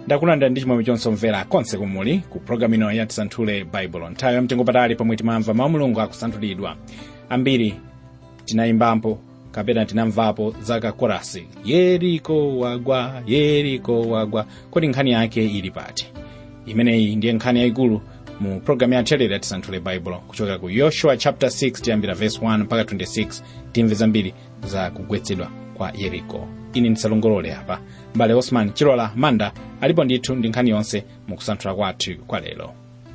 ndakulandira ndi chimwemwe chonse omvera konse kumuli ku programu ino ya tisanthule baibulo nthawi yamtengo patali pomwe timamva mawu mulungu akusanthulidwa ambiri tinayimbapo kapena tinamvapo zaka korasi yeriko wagwa yeriko wagwa kodi nkhani yake ili pati imeneyi ndiye nkhani yayikulu mu programu ya telere ya tisanthule baibulo kuchokera ku yoshua chapter 6 tiyambira verse 1 mpaka 26 timve zambiri za kugwetsedwa kwa yeriko ini ndisalongolole apa mbale osman chilola manda alipo ndithu ndi nkhani yonse mu kusanthula kwathu kwa lero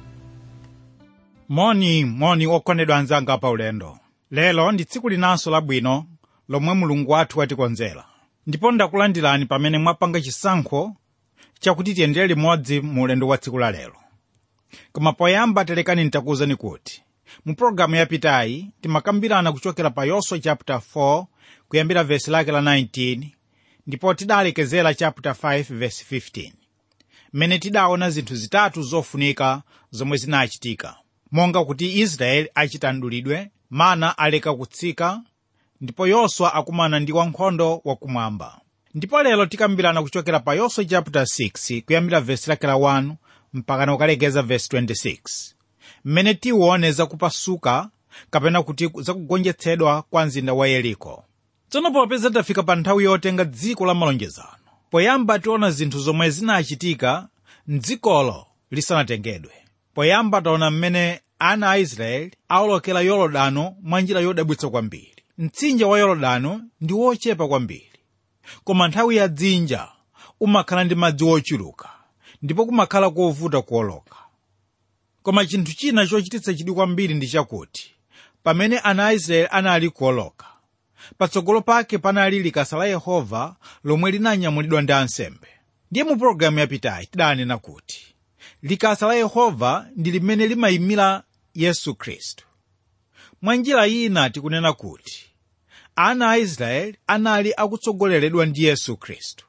moni moni okondedwa anzanga pa ulendo lero ndi tsiku linanso labwino lomwe mulungu wathu watikonzera ndipo ndakulandirani pamene mwapanga chisankho chakuti tiyendere limodzi mu ulendo wa tsiku la lero koma poyamba telekani nditakuwuzani kuti mu pologalamu yapitayi timakambirana kuchokera pa yoswa chapter 4 kuyambira vesi lake la 19 ndipo tidalekezera chapter 5 verse 15 mmene tidaona zinthu zitatu zofunika zomwe zinachitika monga kuti israeli achita mdulidwe mana aleka kutsika ndipo yoswa akumana ndi wankhondo wakumwamba ndipo lero tikambirana kuchokera pa yoswa chapter 6 kuyambira vesi lake la 1 mpaka ukalekeza vesi 26 mmene tiwone zakupasuka kapena kuti zakugonjetsedwa kwa mzinda wa yeriko tsono popeza tafika pa nthawi yotenga dziko la malonjezano poyamba tiona zinthu zomwe zinachitika mdzikolo lisanatengedwe poyamba taona mmene ana a israeli awolokera yorodano mwa njira yodabwitsa kwambiri mtsinje wa yorodano ndi wochepa kwambiri koma nthawi ya dzinja umakhala ndi madzi ochuluka ndipo kumakhala kovuta kuwoloka koma chinthu china chochititsa chidwi kwambiri ndi chakuti pamene ana a israeli anali kuwoloka patsogolo pake panali likasa la yehova lomwe linanyamulidwa ndi ansembe ndiye mu pologalamu yapitayi tidanena kuti likasa la yehova ndi limene limayimira yesu khristu mwa njira ina tikunena kuti ana a israeli anali akutsogoleredwa ndi yesu khristu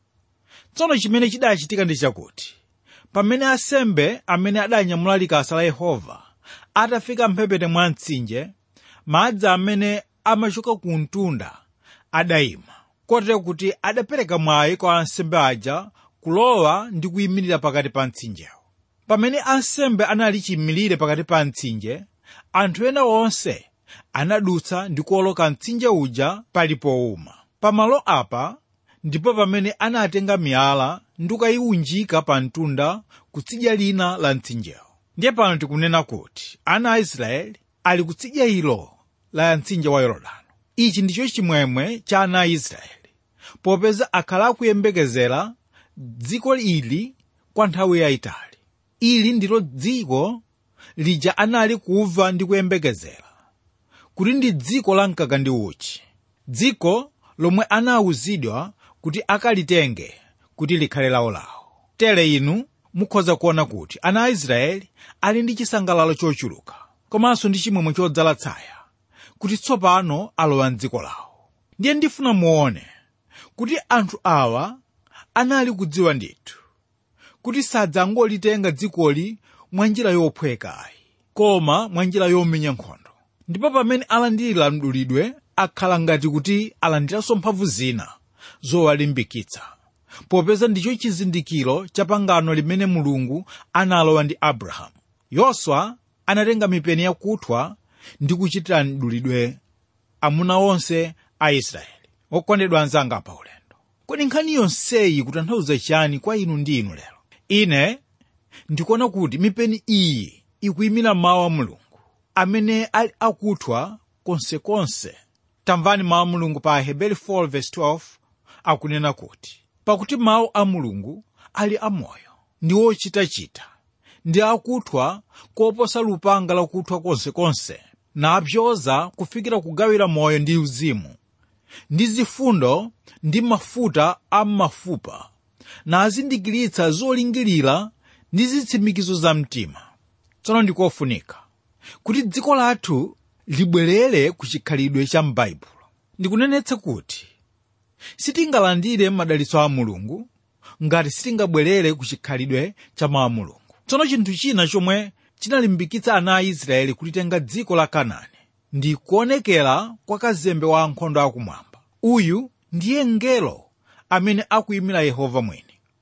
tsono chimene chidachitika ndi chakuti pamene ansembe amene adanyamula likasa la yehova atafika mphepete mwa mtsinje madzi amene amachoka ku mtunda adayima kotero kuti adapereka mwayi kwa ansembe aja kulowa ndi kuyimirira pakati pa mtsinjewo pamene ansembe anali chiyimire pakati pa mtsinje anthu ena onse anadutsa ndi kuwoloka mtsinje uja pali powuma pamalo apa ndipo pamene anatenga miyala ndi kukayiunjika pa mtunda kutsidya lina la mtsinjewo ndiye pano tikunena kuti ana a israeli ali kutsidya ilo la mtsinje wa yorodano ichi ndicho chimwemwe cha ana a israeli popeza akhala akuyembekezera dziko ili kwa nthawi yayitali ili ndilo dziko lija anali kumva ndi kuyembekezera kuti ndi dziko la mkaka ndi uchi dziko lomwe anawuzidwa kuti akalitenge kuti likhale lawolawo tere inu mukhoza kuona kuti ana a israeli ali ndi chisangalalo chochuluka komanso ndi chimwemwe chodzala tsaya kuti tsopano alowa mdziko lawo ndiye ndifuna muone kuti anthu awa anali kudziwa ndithu kuti sadzangolitenga dzikoli mwa njira yophwekayi koma mwa njira yomenya nkhondo ndipo pamene alandira mdulidwe akhala ngati kuti alandiranso mphamvu zina zowalimbikitsa popeza ndicho chizindikiro cha pangano limene mulungu analowa ndi abrahamu yoswa anatenga mipeni yakuthwa ndi kuchitira mdulidwe amuna onse a israeli okondedwa anzanga pa ulendo kodi nkhani yonseyi kutanthauza chani kwa inu ndi inu lero ine ndikuona kuti mipeni iyi ikuyimira mawu a mulungu amene ali akuthwa konsekonse tamvani mawu a mulungu pa aheberi 4:12 akunena kuti pakuti mawu a mulungu ali amoyo ndi ochitachita ndi akuthwa koposa lupanga lakuthwa konsekonse napyoza kufikira kugawira moyo ndi uzimu ndi zifundo ndi mafuta a m'mafupa nazindikiritsa zolingirira ndi zitsimikizo za mtima tsono ndikofunika kuti dziko lathu libwerere ku chikhalidwe cha m'baibulo ndikunenetsa kuti sitingalandire madalitso a mulungu ngati sitingabwerere ku chikhalidwe cha mawu a mulungu tsono chinthu china chomwe chinalimbikitsa ana a israeli kulitenga dziko la kanaani ndi kuonekera kwa kazembe wa ankhondo akumwamba uyu ndiye mngelo amene akuyimira yehova mwini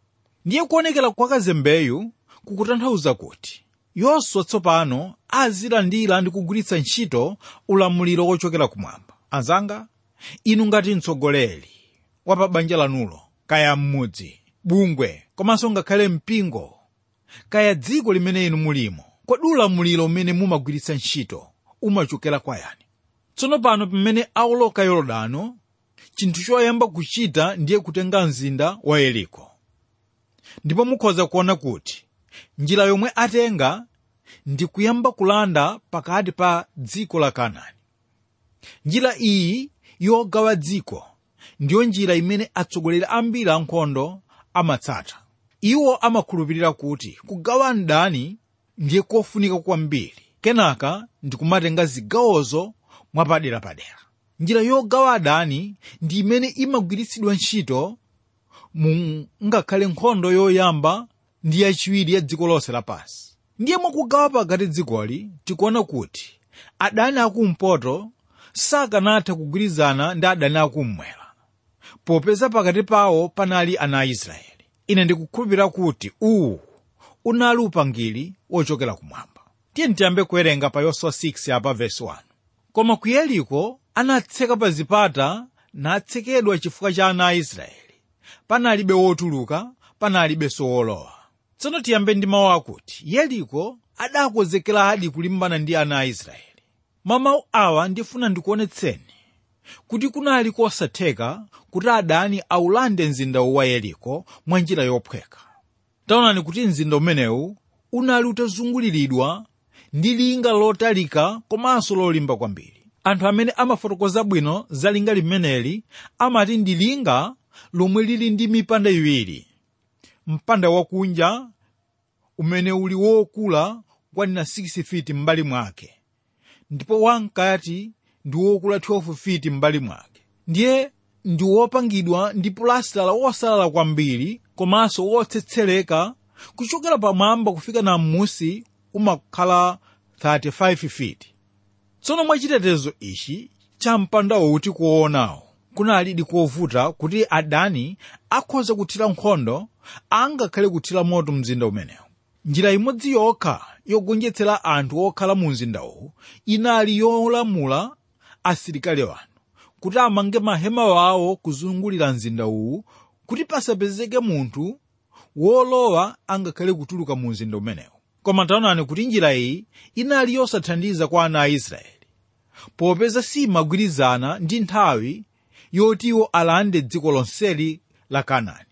ndiye kuonekera kwa kazembeyu kukutanthauza kuti yoswa tsopano azilandira ndi kugwiritsa ntchito ulamuliro wochokera kumwamba anzanga inu ngati mtsogoleri wa pa banja lanulo kaya m'mudzi bungwe komanso ngakhale mpingo kaya dziko limene inu mulimo kodi ulamuliro umene mumagwiritsa ntchito umachokera kwa yani tsono pano pamene awoloka yorodano chinthu choyamba kuchita ndiye kutenga mzinda wa yeriko ndipo mukhoza kuona kuti njira yomwe atenga ndi kuyamba kulanda pakati pa dziko la kanaani njira iyi yogawa dziko ndiyo njira imene atsogoleri ambiri ankhondo amatsata iwo amakhulupirira kuti kugawa mdani ndiye kofunika kwambiri kenaka ndi kumatenga zigawozo mwapaderapadera njira yogawa adani ndi imene imagwiritsidwa ntchito mu ngakhale nkhondo yoyamba ndi yachiwiri ya dziko lonse lapansi ndiye mwakugawa pakati dzikoli tikuona kuti adani akumpoto sakanatha kugwirizana ndi adani akummwera popeza pakati pawo panali ana a israeli ine ndikukhulupirira kuti uwu unali upangiri wochokera kumwamba tiye tiyambe kuwerenga pa yoswa 6 apa vesi 1 koma ku yeriko anatseka pa zipata natsekedwa chifukwa cha ana a israeli panalibe wotuluka panalibenso wolowa tsono tiyambe ndi mawu akuti yeriko adakonzekera adi kulimbana ndi ana a israeli mwa mawu awa ndifuna ndikuonetseni kuti kunali kosatheka kuti adani awulande mzindawu wa yeriko mwa njira yophweka taonani kuti mzinda umenewu unali utazunguliridwa ndi linga lotalika komanso lolimba kwambiri anthu amene amafotokoza bwino za linga limeneli amati ndi linga lomwe lili ndi mipanda iwiri mpanda wakunja umene uli wokula kwanena 6 feet m'mbali mwake ndipo wamkati ndi wokula 12 feet m'mbali mwake ndiye ndi wopangidwa ndi pulasitala wosalala kwambiri komanso wotsetsereka kuchokera pamwamba kufika na m'musi umakhala 35 feet tsono mwa chitetezo ichi cha mpandawo kuti kuwoonawo kunalidi kovuta kuti adani akhoza kuthira nkhondo angakhale kuthira moto mzinda umenewu njira imodzi yokha yogonjetsera anthu okhala mu mzindawu inali yolamula asilikali wanu kuti amange mahema wawo kuzungulira mzinda uwu kuti pasapezeke munthu wolowa angakhale kutuluka mu mzinda umenewu koma taonani kuti njira iyi inali yosathandiza kwa ana a israeli popeza simagwirizana ndi nthawi yoti iwo alande dziko lonseli la kanaani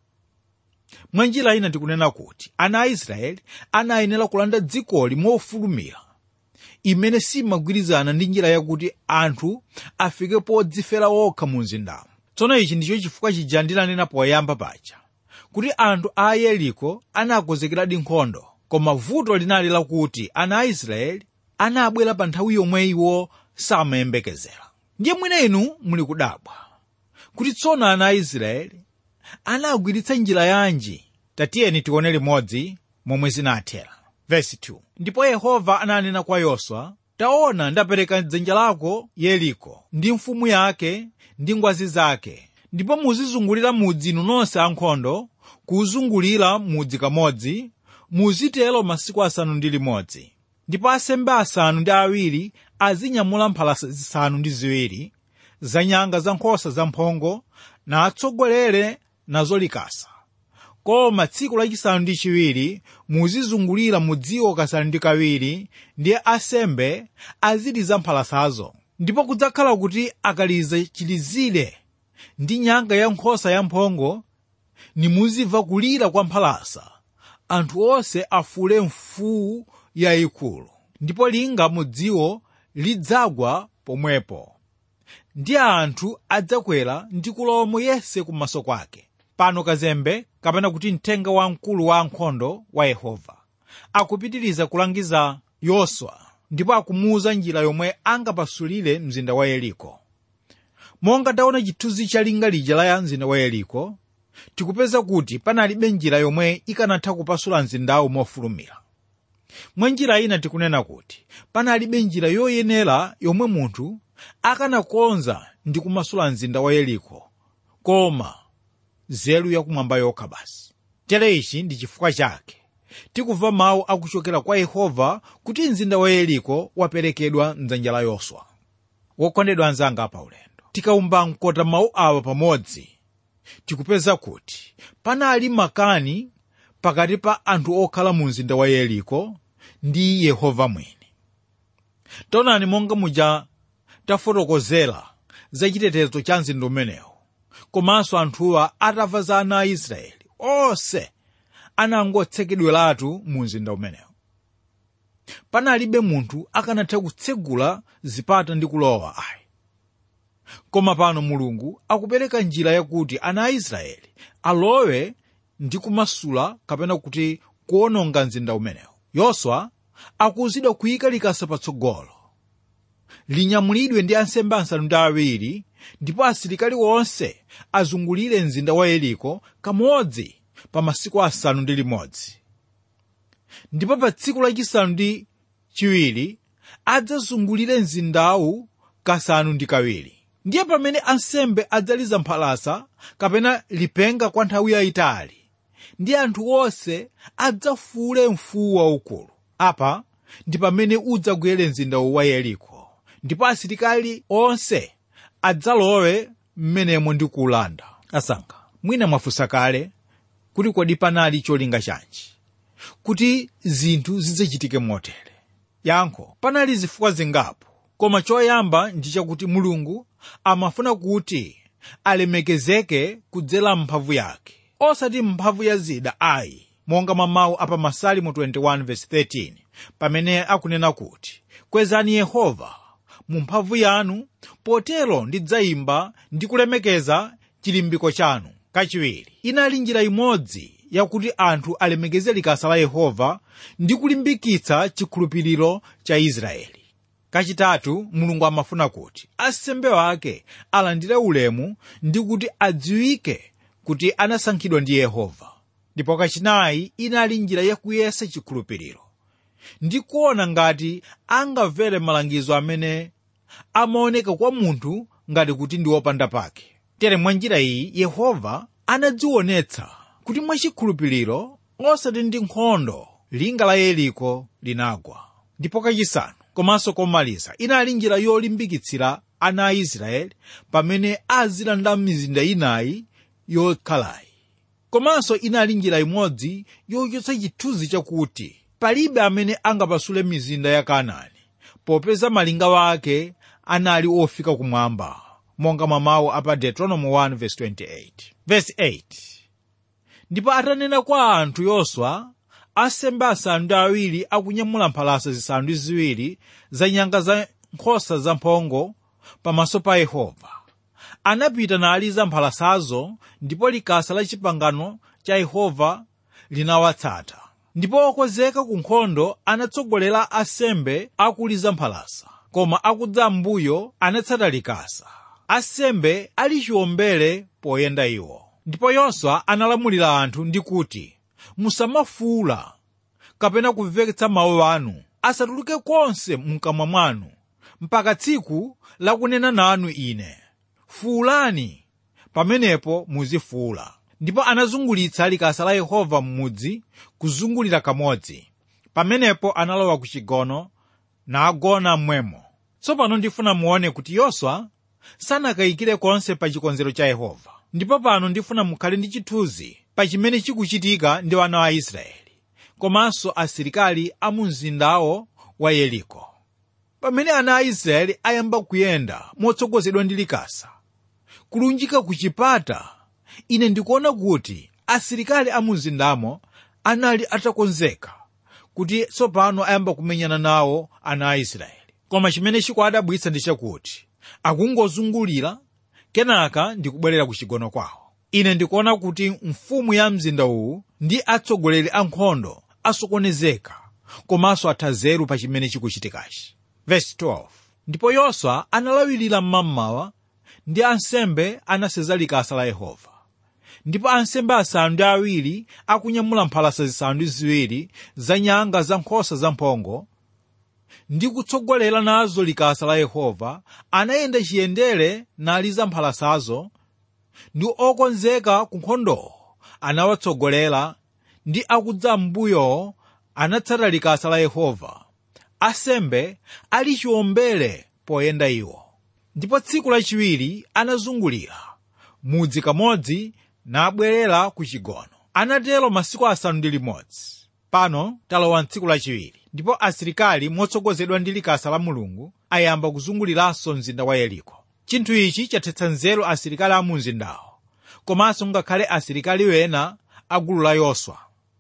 mwa njira ina tikunena kuti ana a israeli anayenera kulanda dzikoli mofulumira imene simagwirizana ndi njira yakuti anthu afike podzifera okha mu mzindamo tsono ichi ndicho chifukwa chija ndinanena poyamba paja kuti anthu a yeriko anakonzekeradi nkhondo koma vuto linali lakuti ana a israeli anabwera pa nthawi yomwe iwo samayembekezera ndiye mwina inu muli kudabwa kuti tsono ana a israeli anagwiritsa njira yanji tatiyeni tione limodzi momwe zinathera vesi 2 ndipo yehova ananena kwa yoswa taona ndapereka dzanja lako yeriko ndi mfumu yake ndi ngwazi zake ndipo muzizungulira mudzi inu nonse ankhondo kuwuzungulira mudzi kamodzi muzitero masiku asanu ndi limodzi ndipo asembe asanu ndi awiri azinyamula mphalasa zisanu ndi ziwiri za nyanga za nkhosa zamphongo na atsogolere nazo likasa koma tsiku lachisanu ndi chiwiri muzizungulira mudziwo kasanu ndi kawiri ndiye asembe aziliza mphalasazo ndipo kudzakhala kuti akaliza chilizire ndi nyanga ya nkhosa yamphongo nimuzimva kulira kwa mphalasa anthu onse afule mfuwu yayikulu ndipo linga mudziwo lidzagwa pomwepo ndi anthu adzakwera ndi kulowamo yense kumaso kwake pano kazembe kapena kuti mthenga wamkulu wa ankhondo wa yehova akupitiriza kulangiza yoswa ndipo akumuwuza njira yomwe angapasulire mzinda wa yeriko monga taona chithunzi cha linga lija la mzinda wa yeriko tikupeza kuti panalibe njira yomwe ikanatha kupasula mzindawu mofulumira mwa njira ina tikunena kuti panalibe njira yoyenera yomwe munthu akanakonza ndi kumasula mzinda wa yeriko koma nzeru yakumwamba yokha basi tere ichi ndi chifukwa chake tikumva mawu akuchokera kwa yehova kuti mzinda wa yeriko waperekedwa mdzanja la yoswa wokondedwa anzanga pa ulendo tikawumba mkota mawu awa pamodzi tikupeza kuti panali makani pakati pa anthu okhala mu mzinda wa yeriko ndi yehova mwini taonani monga muja tafotokozera za chitetezo cha mzinda umenewu komanso anthuwa atamva za ana a israeli onse anangotsekedweratu mu mzinda umenewu panalibe munthu akanatha kutsegula zipata ndi kulowa ayi koma pano mulungu akupereka njira yakuti ana a israeli alowe ndi kumasula kapena kuti kuwononga mzinda umenewu yoswa akuwuzidwa kuyika likasa patsogolo linyamulidwe ndi ansembe asanu ndi awiri ndipo asilikali onse azungulire mzinda wa yeriko kamodzi pa masiku asanu ndi limodzi ndipo pa tsiku lachisanu ndi chiwiri adzazungulire mzindawu kasanu ndi kawiri ndiye pamene ansembe adzaliza mphalasa kapena lipenga kwa nthawi yayitali ndi anthu onse adzafuule mfuwu waukulu apa ndi pamene udzagwere mzindawu wa yeriko ndipo asilikali onse adzalowe mmenemo ndi kuwulanda asankha mwina mwafunsa kale kuti kodi panali cholinga chanji kuti zinthu zidzachitike motere yankho panali zifukwa zingapo koma choyamba ndi chakuti mulungu amafuna kuti alemekezeke kudzera mphamvu yake osati mphamvu ya zida ayi monga mwa mawu apa masalimo 21:13 pamene akunena kuti kwezani yehova mu mphamvu yanu potero ndidzayimba ndi kulemekeza chilimbiko chanu kachiwiri inali njira imodzi yakuti anthu alemekeze likasa la yehova ndi kulimbikitsa chikhulupiriro cha israeli kachitatu mulungu amafuna kuti asembe wake alandire ulemu ndi kuti adziwike kuti anasankhidwa ndi yehova ndipo kachinayi inali njira yakuyesa chikhulupiriro ndi kuona ngati angamvere malangizo amene amaoneka kwa munthu ngati kuti ndi wopanda pake tere mwa njira iyi yehova anadzionetsa kuti mwachikhulupiriro osati ndi nkhondo linga la yeriko linagwa ndipo kachisanu komanso komaliza inali njira yolimbikitsira ana a israeli pamene azilanda mizinda inayi yokhalayi komanso inali njira imodzi yochotsa chithunzi chakuti palibe amene angapasule mizinda ya kanaani popeza malinga wake anali ofika kumwamba monga mwa mawu apa deuteronomy 1:28 verse 8 ndipo atanena kwa anthu yoswa asembe asanu ndi awiri akunyamula mphalasa zisanu ndi ziwiri za nyanga za nkhosa zamphongo pamaso pa yehova anapita naliza mphalasazo ndipo likasa la chipangano cha yehova linawatsata ndipo okonzeka ku nkhondo anatsogolera asembe akuliza mphalasa koma akudza mbuyo anatsata likasa asembe ali chiwombere poyenda iwo ndipo yoswa analamulira anthu ndi kuti musamafuula kapena kumveketsa mawu anu asatuluke konse mkamwa mwanu mpaka tsiku lakunena nanu ine fuulani pamenepo muzifuula ndipo anazungulitsa likasa la yehova m'mudzi kuzungulira kamodzi pamenepo analowa ku chigono nagona mmwemo tsopano ndifuna muone kuti yoswa sanakayikire konse pa chikonzero cha yehova ndipo pano ndifuna mukhale ndi chithunzi pa chimene chikuchitika ndi ana a israeli komanso asilikali a mu mzindawo wa yeriko pamene ana a israeli ayamba kuyenda motsogozedwa ndi likasa kulunjika ku chipata ine ndikuona kuti asilikali a mu mzindamo anali atakonzeka kuti tsopano ayamba kumenyana nawo ana a israeli koma chimene chikuwadabwitsa ndi chakuti akungozungulira kenaka ndikubwerera ku chigono kwawo ine ndikuona kuti mfumu ya mzinda uwu ndi atsogoleri a nkhondo asokonezeka komanso atha zeru pa chimene chikuchitikachi Verse 12. ndipo yoswa analawirira mmamawa ndi ansembe anaseza likasa la yehova ndipo ansembe asanu ndi awiri akunyamula mphalasa zisanu ndi ziwiri za nyanga za nkhosa zamphongo ndi kutsogolera nazo likasa la yehova anayenda chiyendere naliza mphalasazo ndi okonzeka ku nkhondowo anawatsogolera ndi akudza m'mbuyo anatsata likasa la yehova asembe ali chiwombere poyenda iwo ndipo tsiku lachiwiri anazungulira mudzi kamodzi nabwerera ku chigono anatero masiku asanu ndi limodzi pano talowa mtsiku lachiwiri ndipo asilikali motsogozedwa ndi likasa la mulungu ayamba kuzunguliranso mzinda wa yeriko chinthu ichi chathetsa nzeru asilikali a mu mzindawo komanso ngakhale asilikali wena a gulu la yoswa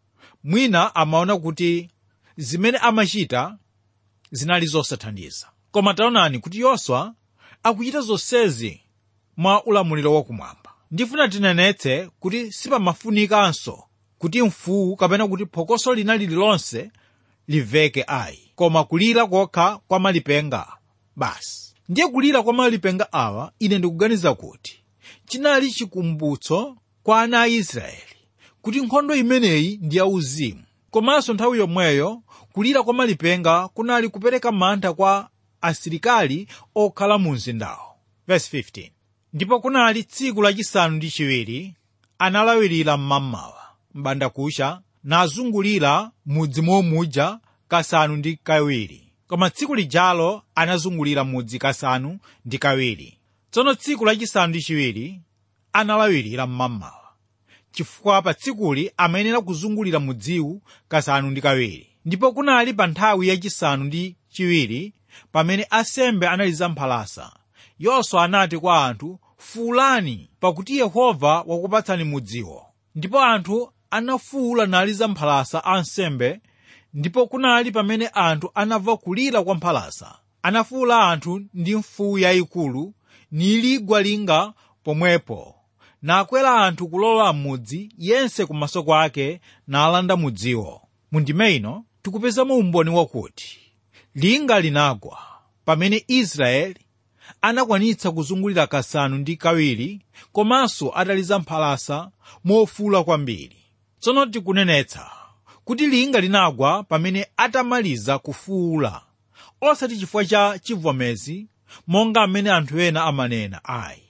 mwina amaona kuti zimene amachita zinali zosathandiza koma taonani kuti yoswa akuchita zonsezi mwa ulamuliro wakumwamba ndifuna tinenetse kuti sipamafunikanso kuti mfuwu kapena kuti phokoso lina lililonse limveke ayi koma kulira kokha kwa malipenga basi ndiye kulira kwa malipenga awa ine ndikuganiza kuti chinali chikumbutso kwa ana a israeli kuti nkhondo imeneyi ndi yauzimu komanso nthawi yomweyo kulira kwa malipenga kunali kupereka mantha kwa asilikali okhala mu mzindawo Verse 15. ndipo kunali tsiku lachisanu ndi chiwiri analawirira mmamawa m'bandakucha nazungulira mudzi momuja kasanu ndi kawiri koma tsiku lijalo anazungulira mudzi kasanu ndi kawiri tsono tsiku lachisanu ndi chiwiri analawirira mmamawa chifukwa pa tsikuli amayenera kuzungulira mudziwu kasanu ndi kawiri ndipo kunali pa nthawi yachisanu ndi chiwiri pamene asembe analiza mphalasa yoswa anati kwa anthu fuulani pakuti yehova wakupatsani mudziwo ndipo anthu anafuula naliza mphalasa ansembe ndipo kunali pamene anthu anamva kulira kwa mphalasa anafuula anthu ndi mfuwu yayikulu niligwa linga pomwepo nakwera anthu kulola m'mudzi yense kumaso kwake nalanda mudziwo mundime ino tikupezamo umboni wakuti linga linagwa pamene israeli anakwanitsa kuzungulira kasanu ndi kawiri komanso ataliza mphalasa mofuula kwambiri tsono tikunenetsa kuti linga linagwa pamene atamaliza kufuula osati chifukwa cha chivomezi monga amene anthu ena amanena ayi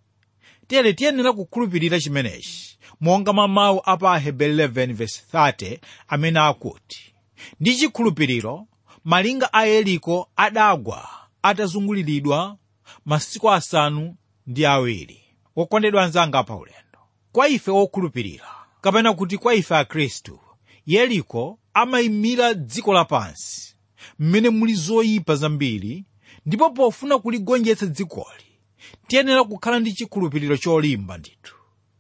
tere tiyenera kukhulupirira chimenechi monga mwa mawu a pa aheberi 11:30 amene akuti ndi chikhulupiriro malinga a yeriko adagwa atazunguliridwa masiku asanu ndi awiri wokondedwa anzanga pa ulendo kwa ife wokhulupirira kapena kuti kwa ife akhristu yeriko amayimira dziko lapansi mmene muli zoyipa zambiri ndipo pofuna kuligonjetsa dzikoli tiyenera kukhala ndi chikhulupiriro cholimba ndithu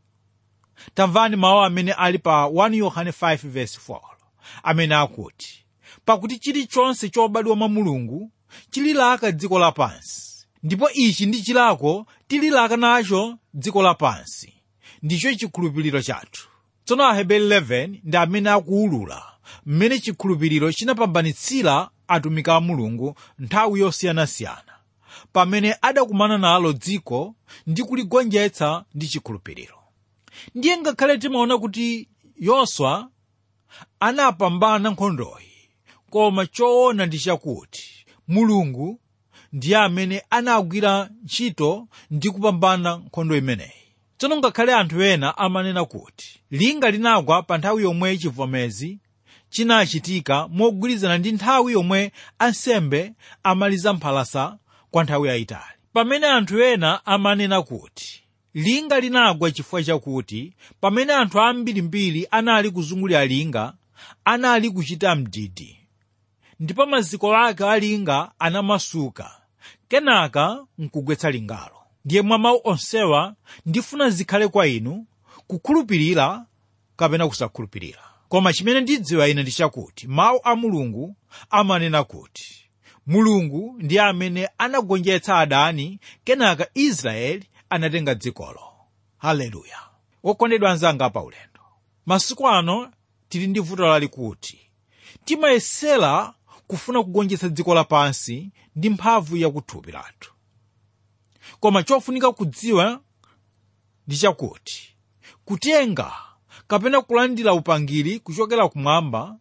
tamvani mawu amene ali pa 1 yohane 5:4 amene akuti pakuti chilichonse chobadwa mwa mulungu chililaka dziko lapansi ndipo ichi ndi chilako tililaka nacho dziko lapansi ndicho chikhulupiriro chathu tsono aheberi 11 ndi amene akuwulula mmene chikhulupiriro chinapambanitsira atumiki a mulungu nthawi yosiyanasiyana pamene adakumana nalo dziko ndi kuligonjetsa ndi chikhulupiriro ndiye ngakhale timaona kuti yoswa anapambana nkhondoyi koma choona ndi chakuti mulungu ndiye amene anagwira ntchito ndi kupambana nkhondo imeneyi tsono ngakhale anthu ena amanena kuti linga linagwa pa nthawi yomwe chivomezi chinachitika mogwirizana ndi nthawi yomwe ansembe amaliza mphalasa kwa nthawi yayitali pamene anthu ena amanena kuti linga linagwa chifukwa chakuti pamene anthu ambirimbiri anali kuzungulira linga anali kuchita mdidi ndipo maziko ake a linga anamasuka kenaka nkugwetsa lingalo ndiye mwa mawu onsewa ndifuna zikhale kwa inu kukhulupirira kapena kusakhulupirira koma chimene ndidziwa ine ndi chakuti mawu a mulungu amanena kuti mulungu ndiye amene anagonjetsa adani kenaka israeli anatenga dzikolo haleluya wokondedwa anzanga pa ulendo masiku ano tili ndi vuto lalikuti timayesera kufuna kugonjetsa dziko lapansi ndi mphamvu yakuthupi lathu koma chofunika kudziwa ndi chakuti kutenga kapena kulandira upangiri kuchokera kumwamba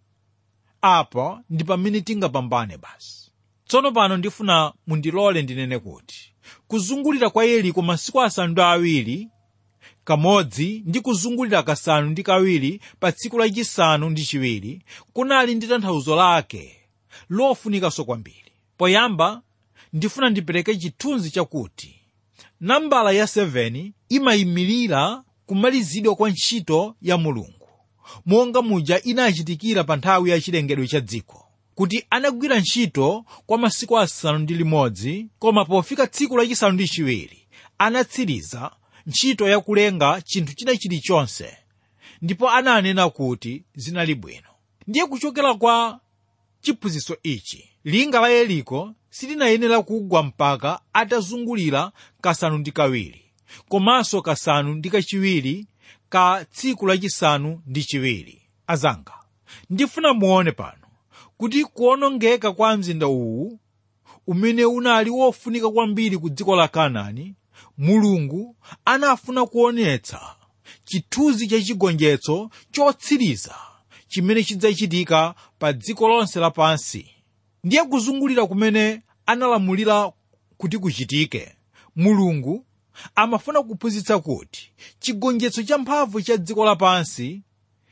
apa ndi pamene tingapambane basi tsono pano ndifuna mundilole ndinene kuti kuzungulira kwa yeriko masiku asanu ndi awiri kamodzi ndi kuzungulira kasanu ndi kawiri pa tsiku lachisanu ndi chiwiri kunali ndi tanthauzo lake lofunikanso kwambiri poyamba ndifuna ndipereke chithunzi chakuti nambala ya 7 imayimirira kumalizidwa kwa ntchito ya mulungu monga muja inachitikira pa nthawi ya chilengedwe cha dziko kuti anagwira ntchito kwa masiku asanu ndi limodzi koma pofika tsiku lachisanu ndi chiwiri anatsiriza ntchito yakulenga chinthu china chilichonse ndipo ananena kuti zinali bwino ndiye kuchokera kwa chiphunzitso ichi linga la yeriko silinayenera kugwa mpaka atazungulira kasanu ndi kawiri komanso kasanu ndi kachiwiri ka tsiku lachisanu ndi chiwiri azanga ndifuna muone pano kuti kuonongeka kwa mzinda uwu umene unali wofunika kwambiri ku dziko la kanaani mulungu anafuna kuonetsa chithunzi cha chigonjetso chotsiriza chimene chidzachitika pa dziko lonse lapansi ndiye kuzungulira kumene analamulira kuti kuchitike mulungu amafuna kuphunzitsa kuti chigonjetso cha mphamvu cha dziko lapansi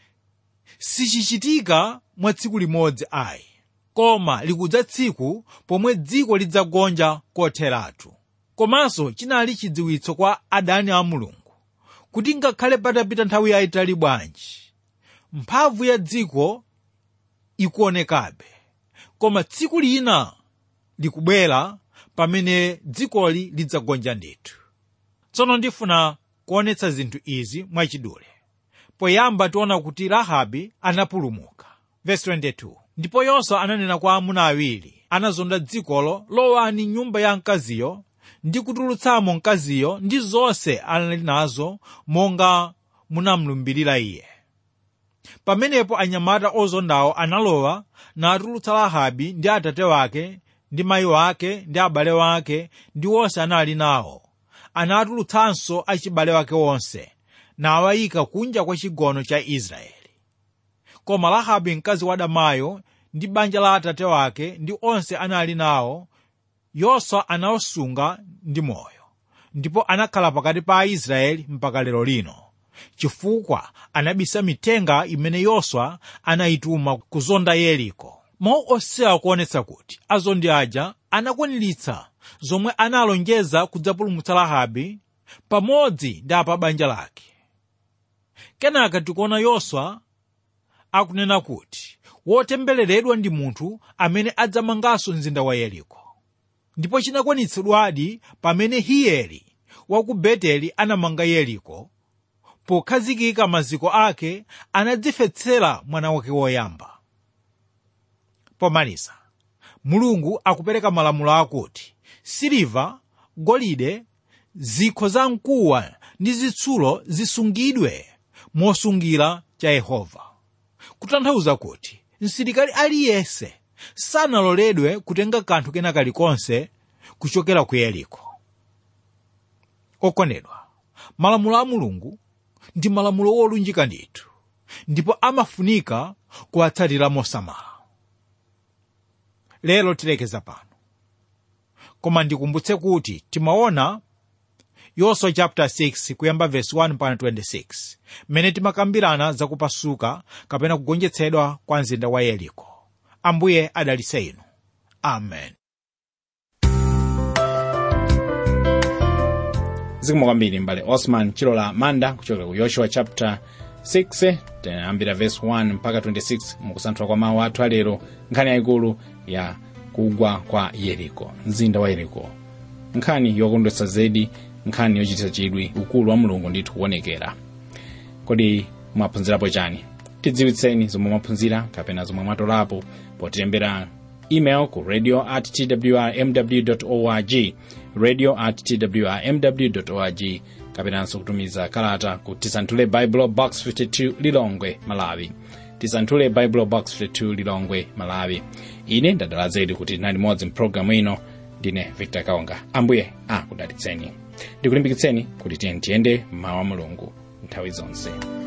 sichichitika mwa tsiku limodzi ayi koma likudza tsiku pomwe dziko lidzagonja kotheratu komanso chinali chidziwitso kwa adani a mulungu kuti ngakhale patapita nthawi yayitali bwanji mphamvu ya dziko ikuonekabe koma tsiku lina likubwera pamene dzikoli lidzagonja ndithu tsono ndifuna kuonetsa zinthu izi mwachidule poyamba tiona kuti rahabi anapulumuka Verse 22. ndipo yoswa ananena kwa amuna awiri anazonda dzikolo lowani nyumba ya mkaziyo ndi kutulutsamo mkaziyo ndi zonse anali nazo monga munamlumbirira iye pamenepo anyamata ozondawo analowa natulutsa rahabi ndi atate wake ndi mayi wake ndi abale wake ndi onse anali nawo anatulutsanso achibale wake onse nawayika kunja kwa chigono cha israeli koma rahabi mkazi wa damayo ndi banja la atate wake ndi onse anali nawo yoswa anawasunga ndi moyo ndipo anakhala pakati pa aisraeli mpaka lero lino chifukwa anabisa mitenga imene yoswa anayituma kuzonda yeriko mawu osewa kuonetsa kuti azondi aja anakwaniritsa zomwe analonjeza kudzapulumutsa rahabi pamodzi ndi apa banja lake kenaka tikuona yoswa akunena kuti wotembereredwa ndi munthu amene adzamanganso mzinda wa yeriko ndipo chinakwanitsidwadi pamene hiyeli wa ku beteli anamanga yeriko pokhazikika maziko ake anadzifetsera mwana wake woyamba pomaliza mulungu akupereka malamulo akuti siliva golide zikho za mkuwa ndi zitsulo zisungidwe mosungira cha yehova kutanthauza kuti msilikali aliyense sanaloledwe kutenga kanthu kena kalikonse kuchokera ku yeriko okondedwa malamulo a mulungu ndi malamulo wolunjika ndithu ndipo amafunika kuwatsatira mosamala lero tilekeza pano koma ndikumbutse kuti timaona yoswa chapter 6 kuyamba verse 1 mpaka 26 mmene timakambirana zakupasuka kapena kugonjetsedwa kwa mzinda wa yeriko ambuye adalitse inu amen zikomo kwambiri mbale osman chilola manda kuchokera ku yoshua chapter 6 tiyambira verse 1 mpaka 26 mukusanthula kwa mawu athu alero nkhani yayikulu ya kugwa kwa yeriko mzinda wa yeriko nkhani yokondwetsa zedi nkhani yochititsa chidwi ukulu wa mulungu ndithu kuonekera kodi mwaphunzirapo chani tidziwitseni zomwe mwaphunzira kapena zomwe mwatolapo potilembera email ku radio at twrmw org radio at twrmw org kapenanso kutumiza kalata ku tisanthule bible box 52 lilongwe malawi tisanthule bible box 52 lilongwe malawi ine ndadala zedi kuti nali modzi mpulogalamu ino ndine victor kaonga ambuye akudalitseni ndikulimbikitseni kuti tiyeni tiyende mawu a mulungu nthawi zonse